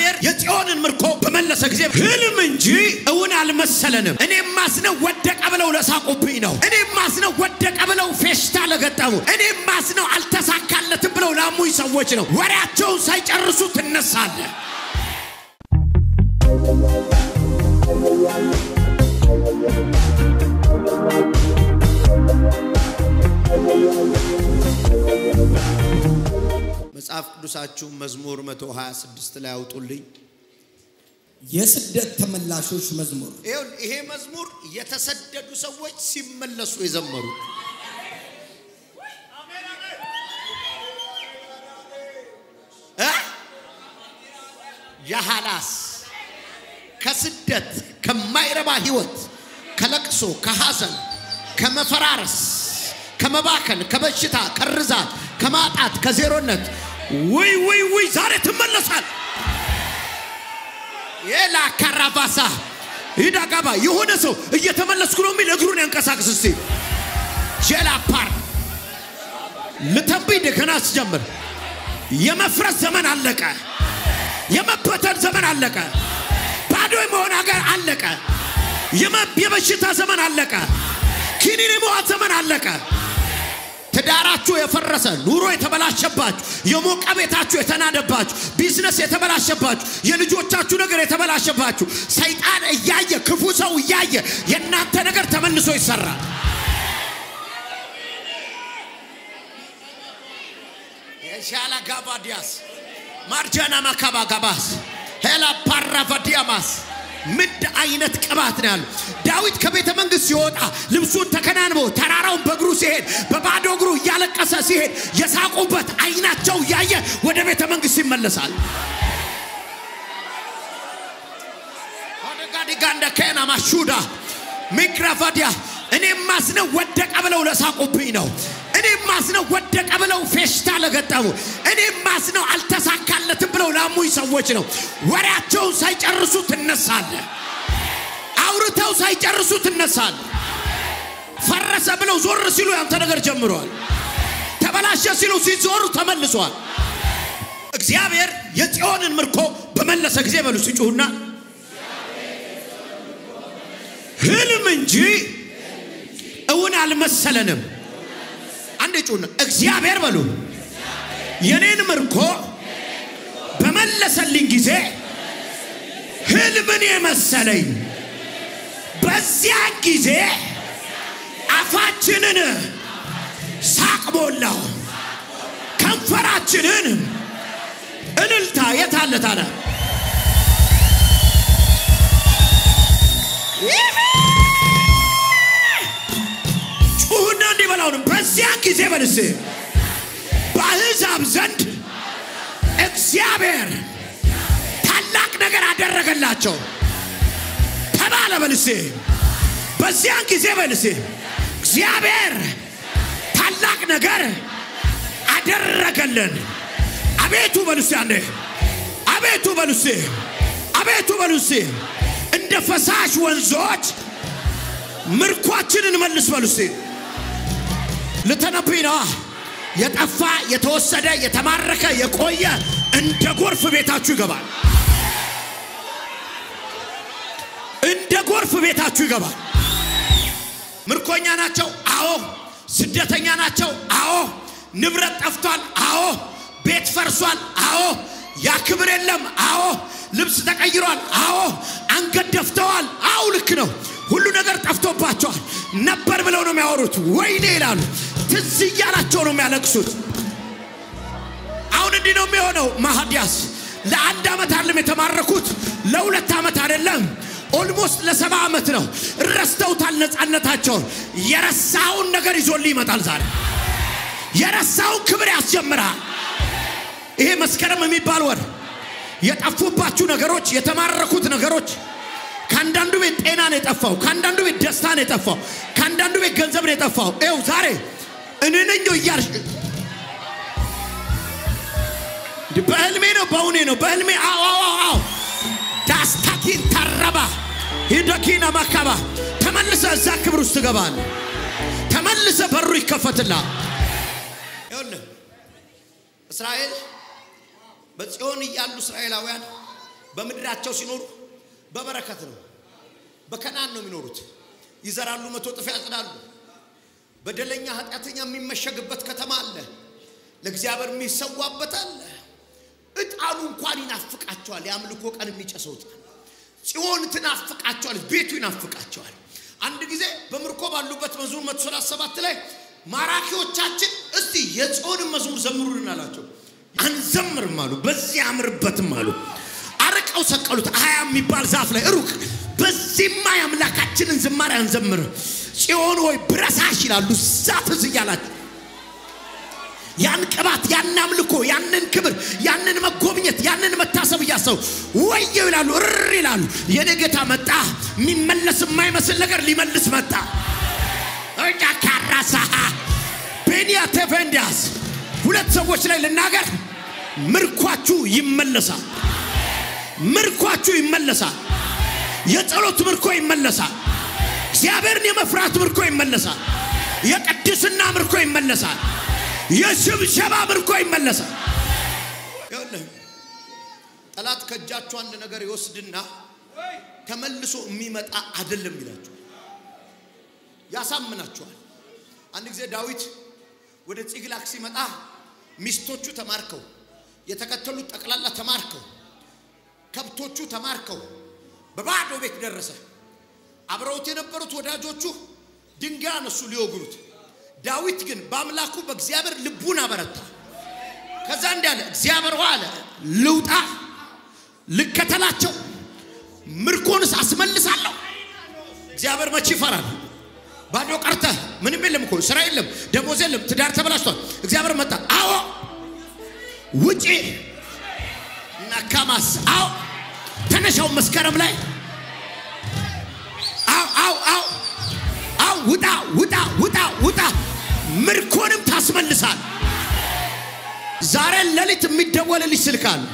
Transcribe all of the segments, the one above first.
እግዚአብሔር የጽዮንን ምርኮ በመለሰ ጊዜ ህልም እንጂ እውን አልመሰለንም። እኔም ማስነው ወደቀ ብለው ለሳቁብኝ ነው። እኔም ማስነው ወደቀ ብለው ፌሽታ ለገጠሙ፣ እኔም ማስነው አልተሳካለትም ብለው ላሙኝ ሰዎች ነው። ወሬያቸውን ሳይጨርሱ ትነሳለህ። መጽሐፍ ቅዱሳችሁ መዝሙር 126 ላይ አውጡልኝ። የስደት ተመላሾች መዝሙር ይኸውልህ ይሄ መዝሙር የተሰደዱ ሰዎች ሲመለሱ የዘመሩት እ የሐላስ ከስደት ከማይረባ ህይወት ከለቅሶ ከሐዘን ከመፈራረስ ከመባከን ከበሽታ ከርዛት ከማጣት ከዜሮነት ውይ ውይ ውይ ዛሬ ትመለሳል። የላ ካራቫሳ ይዳጋባ የሆነ ሰው እየተመለስኩ ነው የሚል እግሩን ያንቀሳቅስ እስቲ ጄላ ፓር ልተንብይ እንደገና ስጀምር የመፍረስ ዘመን አለቀ። የመበተን ዘመን አለቀ። ባዶ የመሆን ሀገር አለቀ። የመ- የበሽታ ዘመን አለቀ። ኪኒን የመዋት ዘመን አለቀ። ትዳራችሁ የፈረሰ ኑሮ የተበላሸባችሁ የሞቀ ቤታችሁ የተናደባችሁ ቢዝነስ የተበላሸባችሁ የልጆቻችሁ ነገር የተበላሸባችሁ ሰይጣን እያየ ክፉ ሰው እያየ የእናንተ ነገር ተመልሶ ይሰራል። የሻላ ጋባዲያስ ማርጃና ማካባ ጋባስ ሄላ ፓራቫዲያማስ ምድ አይነት ቅባት ነው ያሉ። ዳዊት ከቤተ መንግስት ሲወጣ ልብሱን ተከናንቦ ተራራውን በእግሩ ሲሄድ በባዶ እግሩ እያለቀሰ ሲሄድ የሳቁበት አይናቸው እያየ ወደ ቤተ መንግስት ይመለሳል። ጋዲጋንደ ከና ማሹዳ ሚክራቫዲያ እኔም ማስነው ወደቀ ብለው ለሳቁብኝ ነው። እኔም ማስነው ወደቀ ብለው ፌሽታ ለገጠሙ፣ እኔም ማስነው አልተሳካለትም ብለው ላሙኝ ሰዎች ነው። ወሬያቸውን ሳይጨርሱ ትነሳለህ። አውርተው ሳይጨርሱ ትነሳለህ። ፈረሰ ብለው ዞር ሲሉ ያንተ ነገር ጀምሯል። ተበላሸ ሲሉ ሲዞሩ ተመልሷል። እግዚአብሔር የጽዮንን ምርኮ በመለሰ ጊዜ በሉ ሲጩሁና ህልም እንጂ እውን አልመሰለንም። አንድ ጩና እግዚአብሔር በሉ የኔን ምርኮ በመለሰልኝ ጊዜ ህልምን የመሰለኝ በዚያን ጊዜ አፋችንን ሳቅ ሞላው፣ ከንፈራችንን እልልታ የታለ ታዲያ? ጩሁና እንዲህ በላውን በዚያን ጊዜ በልስ በአሕዛብ ዘንድ እግዚአብሔር ታላቅ ነገር አደረገላቸው ተባለ። በልሴ በዚያን ጊዜ በልሴ እግዚአብሔር ታላቅ ነገር አደረገልን። አቤቱ በልሴ አንዴ አቤቱ በልሴ አቤቱ በልሴ እንደ ፈሳሽ ወንዞች ምርኳችንን መልስ በሉሴ ልተነብይ ነዋ። የጠፋ የተወሰደ የተማረከ የቆየ እንደ ጎርፍ ቤታችሁ ይገባል። እንደ ጎርፍ ቤታችሁ ይገባል። ምርኮኛ ናቸው። አዎ። ስደተኛ ናቸው። አዎ። ንብረት ጠፍቷል። አዎ። ቤት ፈርሷል። አዎ። ያ ክብር የለም። አዎ። ልብስ ተቀይሯል። አዎ። አንገት ደፍተዋል። አዎ፣ ልክ ነው። ሁሉ ነገር ጠፍቶባቸዋል። ነበር ብለው ነው የሚያወሩት። ወይኔ ይላሉ። ትዝ እያላቸው ነው የሚያለቅሱት። አሁን እንዲህ ነው የሚሆነው። ማሃዲያስ ለአንድ ዓመት አይደለም የተማረኩት፣ ለሁለት ዓመት አይደለም ኦልሞስት ለሰባ ዓመት ነው። ረስተውታል ነፃነታቸውን። የረሳውን ነገር ይዞልህ ይመጣል ዛሬ። የረሳውን ክብር ያስጀምርሃል። ይሄ መስከረም የሚባል ወር የጠፉባችሁ ነገሮች፣ የተማረኩት ነገሮች ከአንዳንዱ ቤት ጤና ነው የጠፋው። ከአንዳንዱ ቤት ደስታ ነው የጠፋው። ከአንዳንዱ ቤት ገንዘብ ነው የጠፋው። ይኸው ዛሬ እኔ ነኝ እያልሽ በህልሜ ነው በእውኔ ነው በህልሜ አዎ አዎ አዎ ዳስታኪን ተረባ ሂደኪና ማካባ ተመልሰ እዛ ክብር ውስጥ ትገባል። ተመልሰ በሩ ይከፈትላል። ይኸውልህ እስራኤል በጽዮን እያሉ እስራኤላውያን በምድራቸው ሲኖሩ በበረከት ነው። በከናን ነው የሚኖሩት። ይዘራሉ፣ መቶ እጥፍ ያጭዳሉ። በደለኛ ኃጢአተኛ የሚመሸግበት ከተማ አለ። ለእግዚአብሔር የሚሰዋበት አለ። እጣኑ እንኳን ይናፍቃቸዋል። የአምልኮ ቀን የሚጨሰው እጣን ጽዮን ትናፍቃቸዋል። ቤቱ ይናፍቃቸዋል። አንድ ጊዜ በምርኮ ባሉበት መዝሙር መቶ ሰላሳ ሰባት ላይ ማራኪዎቻችን እስቲ የጽዮንን መዝሙር ዘምሩልን አላቸው። አንዘምርም አሉ። በዚህ አምርበትም አሉ። አርቀው ሰቀሉት። አያ የሚባል ዛፍ ላይ ሩቅ በዚህማ የአምላካችንን ዝማሬ አንዘምርም። ጽዮን ወይ ብረሳሽ ይላሉ። እዛ ትዝ እያላቸው ያን ቅባት ያን አምልኮ ያንን ክብር ያንን መጎብኘት ያንን መታሰብ እያሰቡ ወየው ይላሉ፣ እር ይላሉ። የኔ ጌታ መጣ። የሚመለስ የማይመስል ነገር ሊመልስ መጣ። እኛ ካራሳ ቤንያ ቴፌንዲያስ ሁለት ሰዎች ላይ ልናገር፣ ምርኳችሁ ይመለሳል። ምርኳችሁ ይመለሳል። የጸሎት ምርኮ ይመለሳል። እግዚአብሔርን የመፍራት ምርኮ ይመለሳል። የቅድስና ምርኮ ይመለሳል። የሽብሸባ ምርኮ ይመለሳል። ይኸውልህ ጠላት ከእጃችሁ አንድ ነገር ይወስድና ተመልሶ የሚመጣ አይደለም ይላችኋል፣ ያሳምናችኋል። አንድ ጊዜ ዳዊት ወደ ጺግላግ ሲመጣ ሚስቶቹ ተማርከው፣ የተከተሉት ጠቅላላ ተማርከው፣ ከብቶቹ ተማርከው በባዶ ቤት ደረሰ። አብረውት የነበሩት ወዳጆቹ ድንጋይ አነሱ ሊወግሩት። ዳዊት ግን በአምላኩ በእግዚአብሔር ልቡን አበረታ። ከዛ እንዲህ አለ፣ እግዚአብሔር ሆይ አለ ልውጣ፣ ልከተላቸው፣ ምርኮንስ አስመልሳለሁ። እግዚአብሔር መቼ ይፈራል? ባዶ ቀርተህ ምንም የለም እኮ ስራ የለም፣ ደሞዝ የለም፣ ትዳር ተበላሽቷል። እግዚአብሔር መጣ። አዎ ውጪ ናካማስ አዎ ተነሻው መስከረም ላይ አው አው አው አው ውጣ ውጣ ውጣ ውጣ ምርኮንም ታስመልሳል። ዛሬ ሌሊት የሚደወልልሽ ስልክ አለ።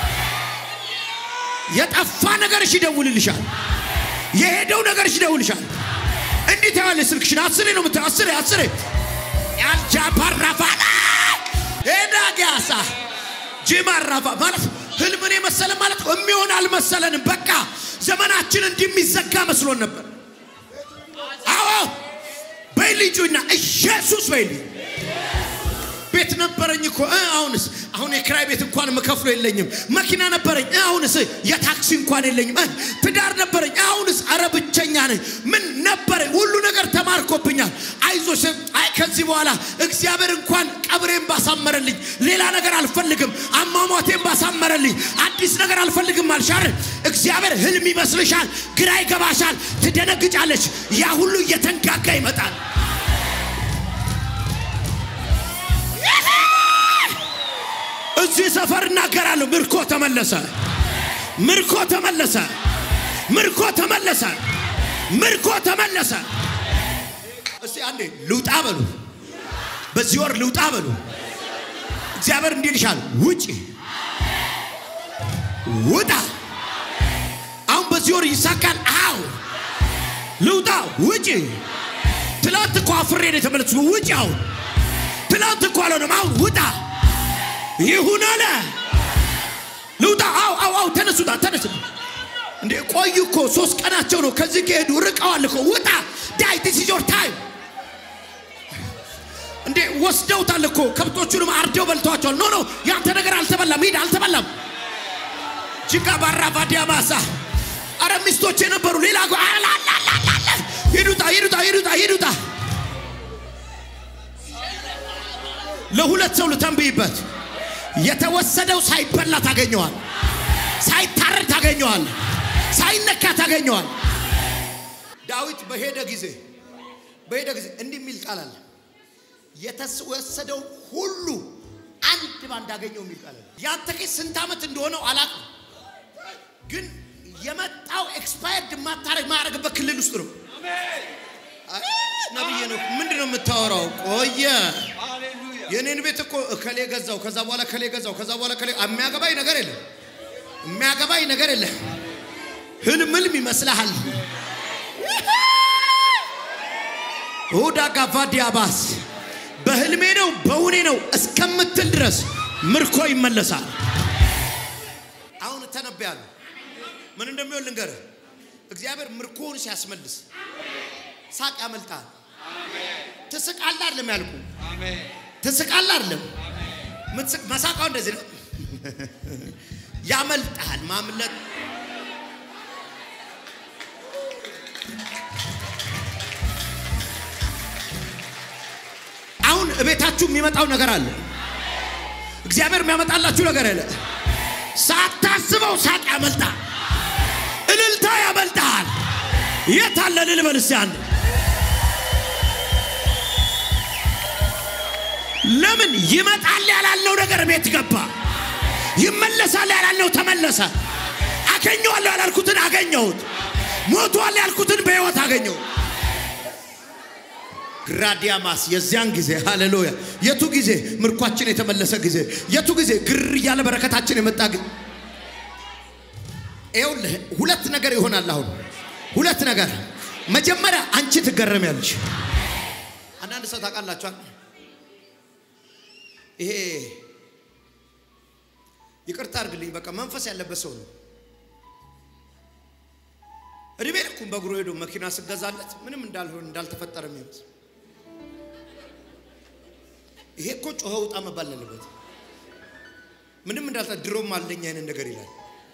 የጠፋ ነገርሽ ይደውልልሻል። የሄደው ነገርሽ ይደውልሻል። እንዴት ያለ ስልክሽን አስሬ ነው የምትለው። አስሬ አስሬ ያልጃ ፓራፋላ ሄዳ ጊያሳ ጂማራፋ ማለት ህልምን የመሰለ ማለት የሚሆን አልመሰለንም። በቃ ዘመናችን እንዲህ የሚዘጋ መስሎን ነበር። አዎ በይ ልጁና ኢየሱስ በይ ልጅ ቤት ነበረኝ እኮ እ አሁንስ አሁን የክራይ ቤት እንኳን መከፍሎ የለኝም። መኪና ነበረኝ እ አሁንስ የታክሲ እንኳን የለኝም። እ ትዳር ነበረኝ እ አሁንስ አረ ብቸኛ ነኝ። ምን ነበረኝ? ሁሉ ነገር ተማርኮብኛል። አይዞሽ፣ አይ ከዚህ በኋላ እግዚአብሔር እንኳን ቀብሬን ባሳመረልኝ፣ ሌላ ነገር አልፈልግም። አሟሟቴን ባሳመረልኝ፣ አዲስ ነገር አልፈልግም አልሻር። እግዚአብሔር ህልም ይመስልሻል፣ ግራ ይገባሻል፣ ትደነግጫለች። ያ ሁሉ እየተንጋጋ ይመጣል። እዚህ ሰፈር እናገራለሁ። ምርኮ ተመለሰ፣ ምርኮ ተመለሰ፣ ምርኮ ተመለሰ፣ ምርኮ ተመለሰ። እስቲ አንዴ ልውጣ በሉ፣ በዚህ ወር ልውጣ በሉ። እግዚአብሔር እንዲህ ይልሻል፣ ውጪ፣ ውጣ። አሁን በዚህ ወር ይሳካል። አዎ ልውጣ፣ ውጪ። ትላንት እኮ አፍሬ ነው የተመለስኩት። ውጪ። አሁን ትላንት እኮ አልሆነም። አሁን ውጣ ይሁን አለ። ልውጣ። አው አው አው ተነሱታ ተነሱ። እንዴ ቆዩ እኮ ሶስት ቀናቸው ነው ከዚህ ከሄዱ ርቀዋል እኮ ውጣ። ዳይ ዲስ ኢዝ ዮር ታይም። እንዴ ወስደውታል እኮ ከብቶቹንም አርደው በልተዋቸዋል። ኖ ኖ ያንተ ነገር አልተበላም፣ ሂድ አልተበላም። ጅጋ ባራ ባዲያ ማሳ አረ ሚስቶች የነበሩ ሌላ ጎ አላላላላ ሂዱታ ሂዱታ ሂዱታ ሂዱታ ለሁለት ሰው ልተንብይበት የተወሰደው ሳይበላ ታገኘዋል፣ ሳይታረድ ታገኘዋል፣ ሳይነካ ታገኘዋል። ዳዊት በሄደ ጊዜ በሄደ ጊዜ እንዲህ የሚል ቃል አለ። የተወሰደው ሁሉ አንድ ባንድ አገኘው የሚል ቃል አለ። ያንተ ኬስ ስንት ዓመት እንደሆነው አላውቅም፣ ግን የመጣው ኤክስፓየርድ ማታረግ ማያደርግበት ክልል ውስጥ ነው። ነብዬ ነው። ምንድን ነው የምታወራው? ቆየ የኔን ቤት እኮ እከሌ ገዛው፣ ከዛ በኋላ ከሌ ገዛው፣ ከዛ በኋላ ከሌ የሚያገባኝ ነገር የለም። የሚያገባኝ ነገር የለም። ህልም ህልም ይመስልሃል። ሁዳ ጋቫዲያባስ በህልሜ ነው በውኔ ነው እስከምትል ድረስ ምርኮ ይመለሳል። አሁን ተነብያለሁ። ምን እንደሚሆን ልንገርህ። እግዚአብሔር ምርኮውን ሲያስመልስ ሳቅ ያመልጣል። ትስቃለህ አይደለም ያልኩ ትስቃለህ አይደለም ምትስቅ መሳቃው እንደዚህ ነው። ያመልጣል ማምለጥ አሁን እቤታችሁ የሚመጣው ነገር አለ። እግዚአብሔር የሚያመጣላችሁ ነገር አለ። ሳታስበው ሳቅ ያመልጣል፣ እልልታ ያመልጣል። የት አለ ልል በል እስኪ አንድ ለምን ይመጣል ያላልነው ነገር ቤት ገባ። ይመለሳል ያላልነው ተመለሰ። አገኘዋለሁ ያላልኩትን አገኘሁት። ሞቷል ያልኩትን በሕይወት አገኘሁት። ግራዲያማስ የዚያን ጊዜ ሃሌሉያ። የቱ ጊዜ ምርኳችን የተመለሰ ጊዜ፣ የቱ ጊዜ ግር እያለ በረከታችን የመጣ ጊዜ። ይኸውልህ ሁለት ነገር ይሆናል። አሁን ሁለት ነገር። መጀመሪያ አንቺ ትገረሚያለሽ። አንዳንድ ሰው ታውቃላችኋል፣ ይሄ ይቅርታ አድርግልኝ፣ በቃ መንፈስ ያለበት ሰው ነው። እድሜ ልኩን በእግሩ ሄዶ መኪና ስገዛለት ምንም እንዳልሆን እንዳልተፈጠረ የሚመስል ይሄ እኮ ጮኸ ውጣ መባል አለበት። ምንም እንዳልተ ድሮም አለኝ አይነት ነገር ይላል።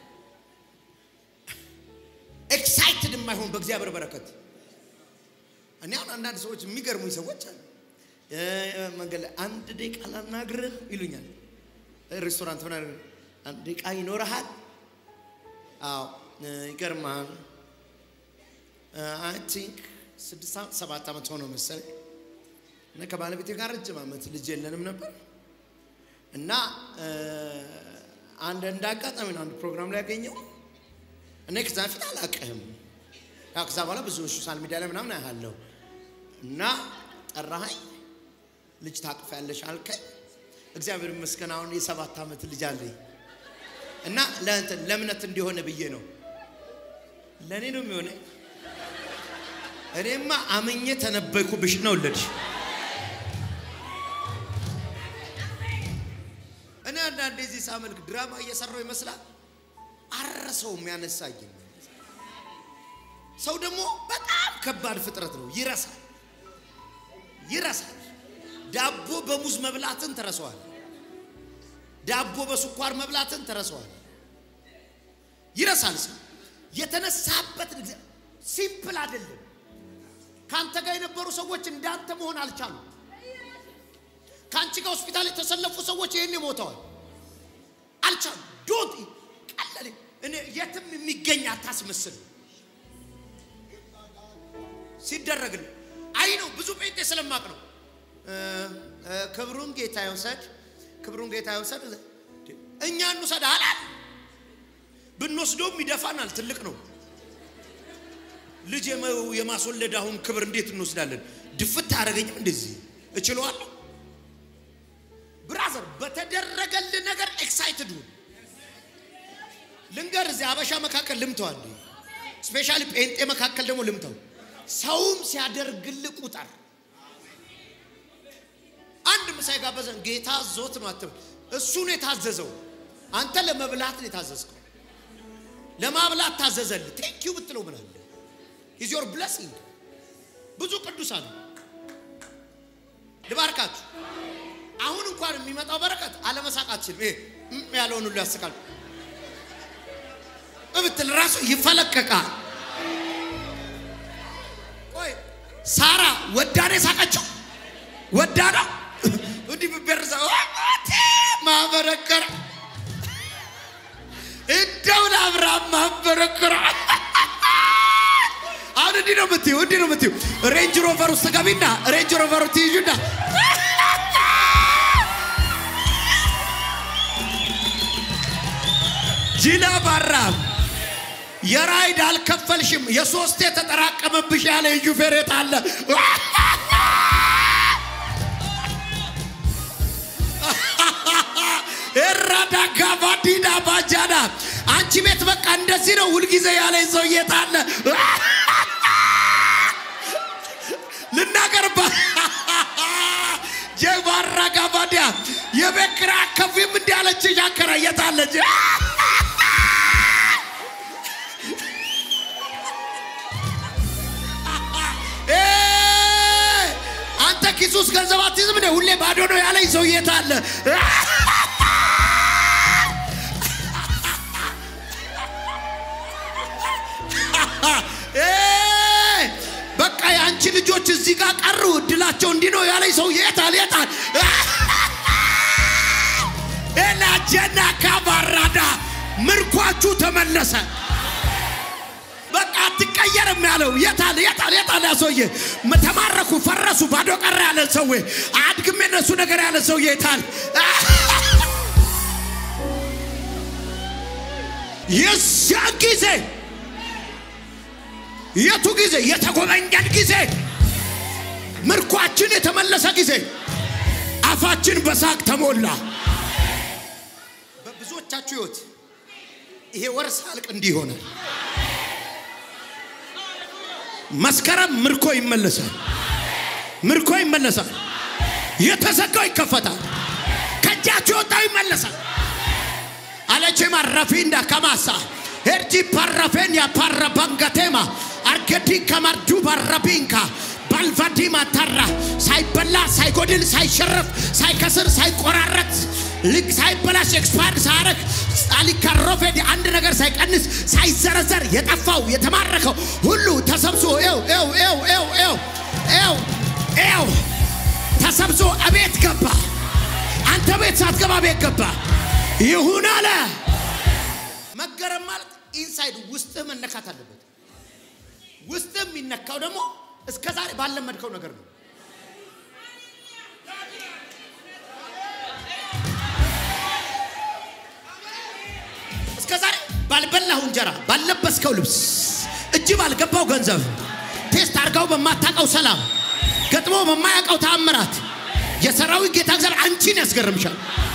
ኤክሳይትድ የማይሆን በእግዚአብሔር በረከት። እኔ አሁን አንዳንድ ሰዎች የሚገርሙኝ ሰዎች አሉ። መንገድ ላይ አንድ ደቂቃ ላናግርህ ይሉኛል። ሬስቶራንት ሆነ አንድ ደቂቃ ይኖረሃል? አዎ ይገርማል። አይ ቲንክ ስድስት ሰባት ዓመት ሆነው መሰለኝ እና ከባለቤቴ ጋር ረጅም ዓመት ልጅ የለንም ነበር እና አንድ እንደ አጋጣሚ ነው አንድ ፕሮግራም ላይ ያገኘው እኔ ከዛ በፊት አላውቅህም። ያው ከዛ በኋላ ብዙ ሶሻል ሚዲያ ላይ ምናምን አያለሁ እና ጠራኸኝ፣ ልጅ ታቅፊያለሽ አልከኝ። እግዚአብሔር ይመስገን አሁን የሰባት ዓመት ልጅ አለኝ እና ለእንትን ለእምነት እንዲሆነ ብዬ ነው። ለእኔ ነው የሚሆነኝ። እኔማ አምኜ ተነበይኩብሽ ነው ወለድሽ። እኔ አንዳንዴ እዚህ ሳመልክ ድራማ እየሰራው ይመስላል። አረሰውም ያነሳኝ ሰው ደግሞ በጣም ከባድ ፍጥረት ነው። ይረሳል ይረሳል። ዳቦ በሙዝ መብላትን ተረሰዋል። ዳቦ በስኳር መብላትን ተረሰዋል። ይረሳል። ሰው የተነሳበት ሲምፕል አይደለም። ከአንተ ጋር የነበሩ ሰዎች እንዳንተ መሆን አልቻሉም። ከአንቺ ጋር ሆስፒታል የተሰለፉ ሰዎች ይህን ሞተዋል፣ አልቻሉም። ዶት ቀለል እኔ የትም የሚገኝ አታስመስል ሲደረግል አይ ነው ብዙ ጴንጤ ስለማቅ ነው። ክብሩን ጌታ ይውሰድ፣ ክብሩን ጌታ ይውሰድ። እኛ እንውሰድ አላል ብንወስደውም ይደፋናል። ትልቅ ነው ልጅ የማስወለድ አሁን ክብር እንዴት እንወስዳለን? ድፍት አያደርገኝም። እንደዚህ እችለዋለሁ። ብራዘር በተደረገልህ ነገር ኤክሳይትድ ሁን። ልንገር፣ እዚህ አበሻ መካከል ልምተዋል፣ ስፔሻሊ ጴንጤ መካከል ደግሞ ልምተው። ሰውም ሲያደርግልህ ቁጠር። አንድ ምሳ የጋበዘን ጌታ ዞት ነው አትበል። እሱ ነው የታዘዘው። አንተ ለመብላት ነው የታዘዝከው። ለማብላት ታዘዘልህ። ቴንኪዩ ብትለው ምን አለ? ኢዝ ዮር ብለሲንግ። ብዙ ቅዱሳን ልባርካችሁ። አሁን እንኳን የሚመጣው በረከት አለመሳቅ አትችልም። ይሄ ያለውን ሁሉ ያስቃል እብትል ራሱ ይፈለቀቃል። ቆይ ሳራ ወዳኔ ሳቀችው ወዳ ነው እንዲህ ብቤርዛ ማበረከረ እንደው ለአብርሃም ማበረከረ አሁን እንዲህ ነው የምትይው፣ እንዲህ ነው የምትይው። ሬንጅ ሮቨር ውስጥ ገቢና ሬንጅ ሮቨር ትይዙና ጂላ ባራም የራይድ አልከፈልሽም፣ የሶስት የተጠራቀመብሽ ያለ ሹፌሬት አለ። ኤራዳ ጋቫዲዳ ባጃዳ አንቺ ቤት በቃ እንደዚህ ነው ሁልጊዜ ያለ ሰውዬት አለ። ልናገርባ ጀባራ ጋቫዲያ የቤት ኪራይ አትከፍይም እንዲህ አለችሽ። አከራየታለች ኢየሱስ ገንዘብ አትይዝም እንዴ? ሁሌ ባዶ ነው ያለኝ ሰው የት አለ? ኤይ! በቃ የአንቺ ልጆች እዚህ ጋር ቀሩ፣ እድላቸው እንዲህ ነው ያለኝ ሰው የታል የታል? ኤላጀና ካባራዳ ምርኳችሁ ተመለሰ። በቃ አትቀየርም ያለው የታል የታል የታል? ያ ሰውዬ ተማረኩ፣ ፈረሱ፣ ባዶ ቀረ ያለ ሰው አድግም የነሱ ነገር ያለ ሰው የታል? የዚያ ጊዜ የቱ ጊዜ? የተጎበኘን ጊዜ፣ ምርኳችን የተመለሰ ጊዜ፣ አፋችን በሳቅ ተሞላ። በብዙዎቻችሁ ሕይወት ይሄ ወር ሳልቅ እንዲህ ይሆናል። መስከረም ምርኮ ይመለሳል። ምርኮ ይመለሳል። የተዘጋው ይከፈታል። ከእጃችሁ የወጣው ይመለሳል። አለቼማ ረፊንዳ ከማሳ ሄርጂ ፓራፌን ያፓረባንጋቴማ አርገዲ ከማርዱ ባረቢንካ ባልቫዲማ ታራ ሳይበላ ሳይጎድል ሳይሸረፍ ሳይከስር ሳይቆራረጥ ልክ ሳይበላሽ ኤክስፓርድ ሳያረግ አሊካሮፌድ አንድ ነገር ሳይቀንስ ሳይዘረዘር የጠፋው የተማረከው ሁሉ ተሰብስቦ ው ው ው ው ው ው ተሰብስቦ እቤት ገባ። አንተ ቤት ሳትገባ ቤት ገባ። ይሁን አለ። መገረም ማለት ኢንሳይድ ውስጥህ መነካት አለበት። ውስጥህ የሚነካው ደግሞ እስከ ዛሬ ባለመድከው ነገር ነው። እስከ ዛሬ ባልበላው እንጀራ፣ ባልለበስከው ልብስ፣ እጅ ባልገባው ገንዘብ፣ ቴስት አድርጋው በማታውቀው ሰላም፣ ገጥሞ በማያውቀው ተአምራት የሰራዊት ጌታ እግዚአብሔር አንቺን ያስገርምሻል።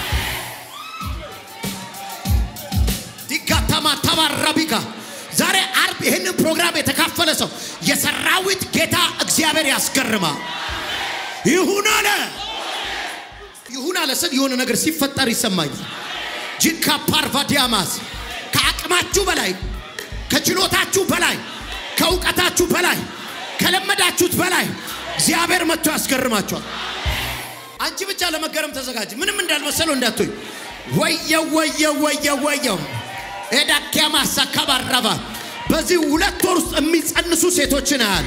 ዲጋታማ ተባራቢካ ዛሬ አርብ ይህንን ፕሮግራም የተካፈለ ሰው የሰራዊት ጌታ እግዚአብሔር ያስገርማ። ይሁን አለ ይሁን አለ ስል የሆነ ነገር ሲፈጠር ይሰማኛል። ጂካ ፓርቫዲያማስ ከአቅማችሁ በላይ ከችሎታችሁ በላይ ከእውቀታችሁ በላይ ከለመዳችሁት በላይ እግዚአብሔር መጥቶ ያስገርማችኋል። አንቺ ብቻ ለመገረም ተዘጋጅ። ምንም እንዳልመሰለው እንዳትሆኝ። ወየው ወየው ወየው ወየው ኤዳኪያማ ሳካባራባ በዚህ ሁለት ወር ውስጥ የሚጸንሱ ሴቶችን አያሉ።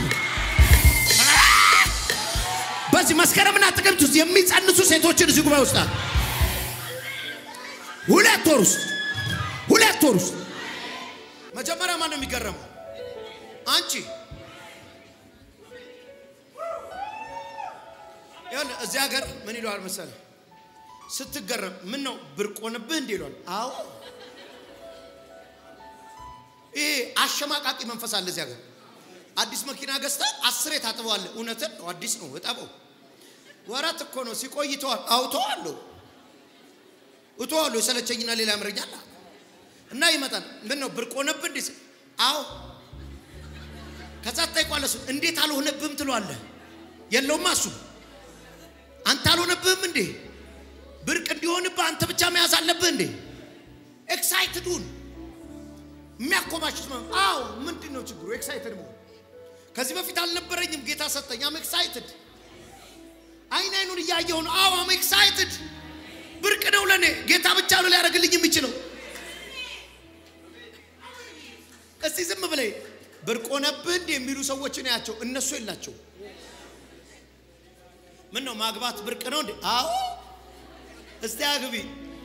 በዚህ መስከረምና ጥቅምት ውስጥ የሚጸንሱ ሴቶችን እዚህ ጉባኤ ውስጥ አሉ። ሁለት ወር ውስጥ ሁለት ወር ውስጥ መጀመሪያ ማን ነው የሚገረመው? አንቺ ይኸውልህ እዚህ ሀገር ምን ይለዋል መሰለህ? ስትገረም ምን ነው ብርቅ ሆነብህ እንዲህ ይለዋል። አዎ ይሄ አሸማቃቂ መንፈስ አለ እዚህ ሀገር። አዲስ መኪና ገዝተህ አስሬ ታጥበዋለህ። እውነትን ነው፣ አዲስ ነው፣ እጠበው። ወራት እኮ ነው ሲቆይ ተዋል። አውተዋለሁ እተዋለሁ፣ የሰለቸኝና ሌላ ያምረኛል እና ይመጣል። ምን ነው ብርቅ ሆነብህ እንዲህ ስል፣ አዎ ከዛ ትጠይቋለህ። እሱን እንዴት አልሆነብህም ትለዋለህ። የለውማ እሱ አንተ አልሆነብህም እንዴ? ብርቅ እንዲሆንብህ አንተ ብቻ መያዝ አለብህ እንዴ? ኤክሳይትዱን የሚያኮማችሁት ነው። አዎ ምንድን ነው ችግሩ? ኤክሳይትድ መሆን ከዚህ በፊት አልነበረኝም፣ ጌታ ሰጠኝ። አም ኤክሳይትድ አይን አይኑን እያየሁ ነው። አዎ አም ኤክሳይትድ ብርቅ ነው ለእኔ። ጌታ ብቻ ነው ሊያደርግልኝ የሚችለው። እስቲ ዝም ብለህ ብርቅ ሆነብህ እንዴ የሚሉ ሰዎችን ያቸው፣ እነሱ የላቸው ምን ነው ማግባት ብርቅ ነው እንዴ? አዎ እስቲ አግቢ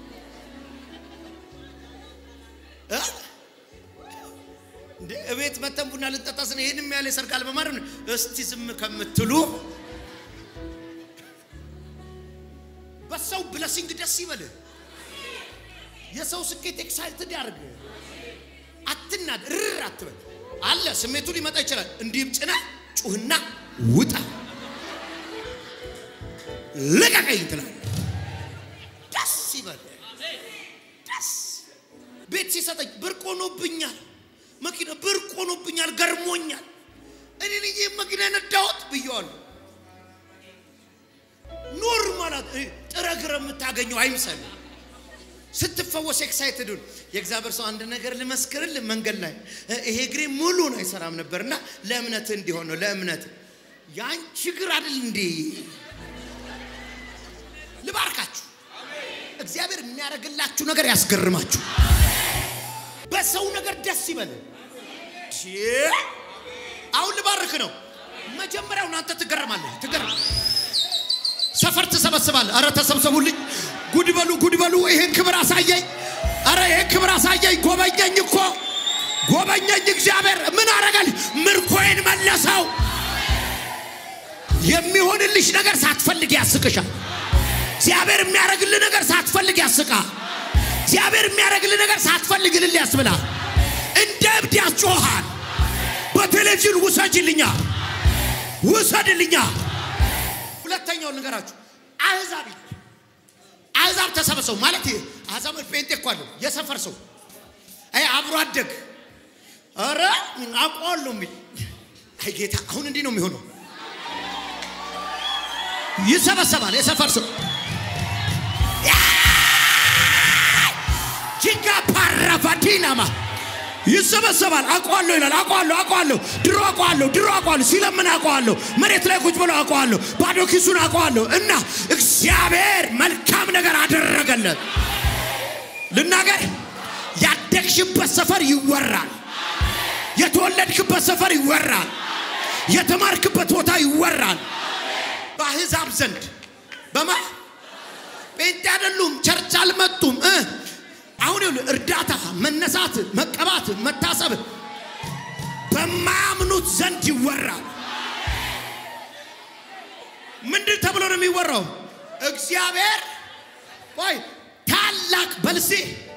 እ እንደ እቤት መተን ቡና ልንጠጣ ስነ ይሄንም ያለ ሰርጋል በማድረግ ነው። እስቲ ዝም ከምትሉ በሰው ብለሲንግ ደስ ይበልህ። የሰው ስኬት ኤክሳይትድ ያደርግ። አትናድ፣ ርር አትበል። አለ ስሜቱ ሊመጣ ይችላል። እንዲህም ጭና ጩህና ውጣ ልቀቀኝ ትላለህ። ደስ ይበል። ደስ ቤት ሲሰጠኝ ብርቅ ሆኖብኛል። መኪና ብርቅ ሆኖብኛል፣ ገርሞኛል። እኔ ልጄ መኪና ነዳሁት ብየዋለሁ። ኖርማላት ጥረግረ የምታገኘው አይምሰል። ስትፈወስ ኤክሳይትዱን የእግዚአብሔር ሰው አንድ ነገር ልመስክርልህ፣ መንገድ ላይ ይሄ እግሬ ሙሉን አይሰራም ነበርና ለእምነት እንዲሆን ነው። ለእምነት ያን ችግር አይደል እንዴ እግዚአብሔር የሚያደርግላችሁ ነገር ያስገርማችሁ። በሰው ነገር ደስ ይበል። ሺ! አሁን ልባርክ ነው። መጀመሪያውን አንተ ትገረማለህ። ትገረም ሰፈር ትሰበስባለህ። አረ ተሰብሰቡልኝ፣ ጉድ በሉ፣ ጉድ በሉ። ይሄን ክብር አሳየኝ። አረ ይሄን ክብር አሳየኝ። ጎበኘኝ እኮ ጎበኘኝ። እግዚአብሔር ምን አረጋል? ምርኮዬን መለሰው። የሚሆንልሽ ነገር ሳትፈልግ ያስቅሻል። እግዚአብሔር የሚያደርግልህ ነገር ሳትፈልግ ያስቃል። እግዚአብሔር የሚያደርግልህ ነገር ሳትፈልግ እልል ያስብላል። እንደ እብድ ያስጮሃል። በቴሌቪዥን ውሰጅልኛ፣ ውሰድልኛ። ሁለተኛውን ንገራችሁ። አሕዛብ ይላል። አሕዛብ ተሰበሰቡ ማለት ይሄ አሕዛብ ጴንጤ እኮ አለው የሰፈር ሰው አይ አብሮ አደግ ኧረ አውቀዋለሁ የሚል አይ ጌታ አሁን እንዲህ ነው የሚሆነው። ይሰበሰባል የሰፈር ሰው ጂጋ ፓራቫዲናማ ይሰበሰባል። አውቀዋለሁ ይላል። አውቀዋለሁ አውቀዋለሁ፣ ድሮ አውቀዋለሁ፣ ድሮ አውቀዋለሁ፣ ሲለምን አውቀዋለሁ፣ መሬት ላይ ቁጭ ብሎ አውቀዋለሁ፣ ባዶ ኪሱን አውቀዋለሁ። እና እግዚአብሔር መልካም ነገር አደረገለት። ልናገር፣ ያደግሽበት ሰፈር ይወራል። የተወለድክበት ሰፈር ይወራል። የተማርክበት ቦታ ይወራል። በአሕዛብ ዘንድ በማ ጴንጤ አይደሉም፣ ቸርች አልመጡም እ አሁን ይኸውልህ እርዳታ፣ መነሳት፣ መቀባት፣ መታሰብ በማያምኑት ዘንድ ይወራል። ምንድን ተብሎ ነው የሚወራው? እግዚአብሔር ቆይ ታላቅ በልሴ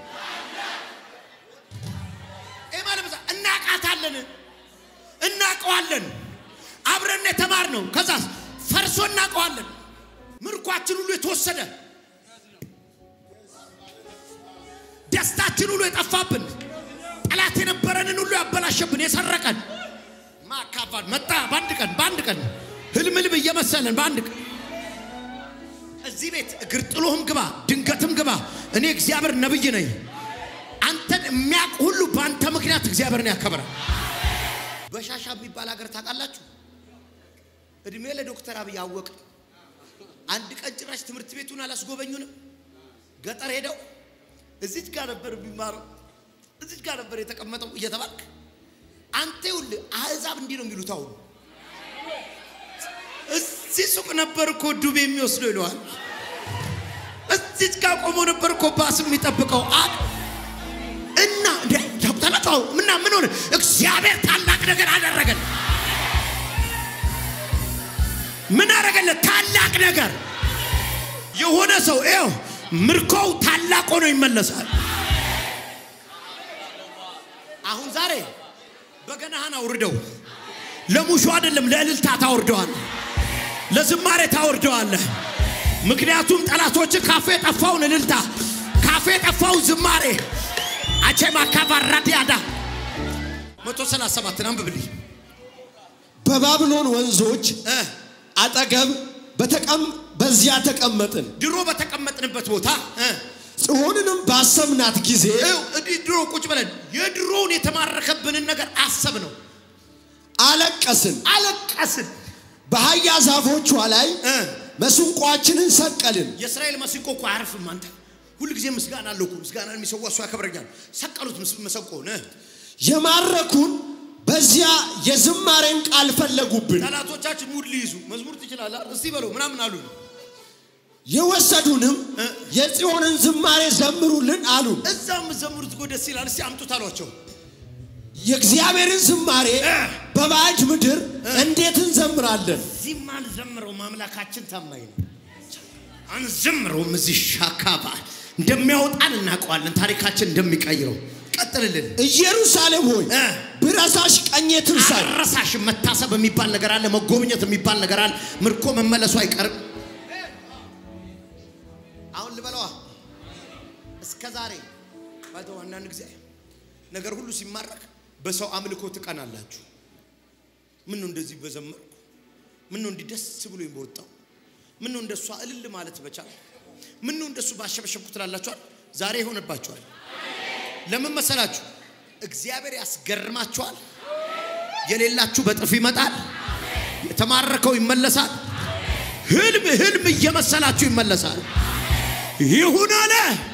ማለት እናቃታለን፣ እናቀዋለን፣ አብረን የተማር ነው። ከዛስ ፈርሶ እናቀዋለን። ምርኳችን ሁሉ የተወሰደ ደስታችን ሁሉ የጠፋብን ጠላት የነበረንን ሁሉ ያበላሸብን የሰረቀን ማካፋን መጣ። በአንድ ቀን በአንድ ቀን ህልም ህልም እየመሰለን በአንድ ቀን እዚህ ቤት እግር ጥሎህም ግባ፣ ድንገትም ግባ። እኔ እግዚአብሔር ነብይ ነኝ። አንተን የሚያውቅ ሁሉ በአንተ ምክንያት እግዚአብሔርን ያከብራል። በሻሻ የሚባል ሀገር ታውቃላችሁ? እድሜ ለዶክተር አብይ አወቅ። አንድ ቀን ጭራሽ ትምህርት ቤቱን አላስጎበኙንም። ገጠር ሄደው እዚች ጋር ነበር የሚማረው፣ እዚች ጋር ነበር የተቀመጠው እየተባልክ አንተ ይኸውልህ፣ አሕዛብ እንዲህ ነው የሚሉት። አሁን እዚህ ሱቅ ነበር እኮ ዱቤ የሚወስደው ይለዋል። እዚች ጋር ቆሞ ነበር እኮ ባስ የሚጠብቀው አ እና ታቁታላችሁ ምና ምን ሆነ? እግዚአብሔር ታላቅ ነገር አደረገን። ምን አደረገለት? ታላቅ ነገር የሆነ ሰው ይኸው ምርኮው ታላቅ ሆኖ ይመለሳል። አሁን ዛሬ በገናህን አውርደው ለሙሾ አይደለም ለእልልታ ታወርደዋል፣ ለዝማሬ ታወርደዋለህ። ምክንያቱም ጠላቶች ካፌ የጠፋውን እልልታ ካፌ የጠፋውን ዝማሬ አቼማ ካባራዲያዳ መቶ ሰላሳ ሰባትን አንብብልኝ በባቢሎን ወንዞች እ አጠገብ በተቀም በዚያ ተቀመጥን። ድሮ በተቀመጥንበት ቦታ እ ጽዮንንም ባሰብናት ጊዜ ይኸው እንዲህ ድሮ ቁጭ ብለን የድሮውን የተማረከብንን ነገር አሰብ ነው አለቀስን። አለቀስን። በአህያ ዛፎቿ ላይ እ መስንቋችንን ሰቀልን። የእስራኤል መሰንቆ እኮ አያርፍም። አንተ ሁል ጊዜ ምስጋና አለው እኮ ምስጋና የሚሰዋ እሱ ያከብረኛል። ሰቀሉት ምስ- መሰንቆውን እ የማረኩን በዚያ የዝማሬን ቃል ፈለጉብን። ጠላቶቻችን ሙድ ሊይዙ መዝሙር ትችላለህ እስቲ በለው ምናምን አሉ። የወሰዱንም እ የጽዮንን ዝማሬ ዘምሩልን አሉን። እዛም ዘምሩት እኮ ደስ ይላል። እስቲ አምጡት አሏቸው። የእግዚአብሔርን ዝማሬ እ በባዕድ ምድር እንዴት እንዘምራለን? እዚህም አንዘምረውም፣ አምላካችን ታማኝ ነው። አንዘምረውም። እዚህ ሻካባ እንደሚያወጣን እናውቀዋለን፣ ታሪካችን እንደሚቀይረው። ቀጥልልን። ኢየሩሳሌም ሆይ እ ብረሳሽ ቀኜ ትርሳኝ። አረሳሽ መታሰብ የሚባል ነገር አለ፣ መጎብኘት የሚባል ነገር አለ። ምርኮ መመለሱ አይቀርም። አሁን ልበለዋ እስከ ዛሬ ባይተው አንዳንድ ጊዜ ነገር ሁሉ ሲማረክ በሰው አምልኮ ትቀናላችሁ። ምን ነው እንደዚህ በዘመርኩ፣ ምን ነው እንዲህ ደስ ብሎኝ በወጣው፣ ምን ነው እንደሷ እልል ማለት በቻል፣ ምን ነው እንደሱ ባሸበሸብኩ ትላላችኋል። ዛሬ ይሆንባችኋል። ለምን መሰላችሁ? እግዚአብሔር ያስገርማችኋል። የሌላችሁ በጥፍ ይመጣል። የተማረከው ይመለሳል። ህልም ህልም እየመሰላችሁ ይመለሳል። ይሁን አለ።